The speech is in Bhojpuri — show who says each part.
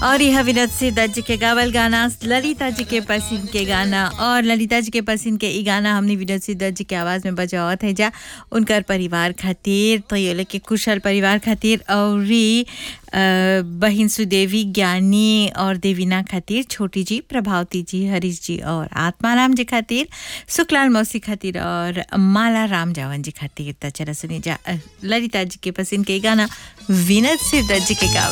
Speaker 1: और यह विनोद सिद्धत जी के गावल गाना ललिता जी के पसंद के गाना और ललिता जी के पसंद के ई गाना हमने विनोद सिद्धत जी के आवाज़ में बजावत है जा उनकर परिवार खातिर तो ये लोग के कुशल परिवार खातिर और बहिन सुदेवी ज्ञानी और देवीना खातिर छोटी जी प्रभावती जी हरीश जी और आत्माराम जी खातिर सुखलाल मौसी खातिर और माला राम जावन जी खातिर तो चला सुनी जा अ, ललिता जी के पसंद के ई गाना विनोद सिद्धत जी के गावल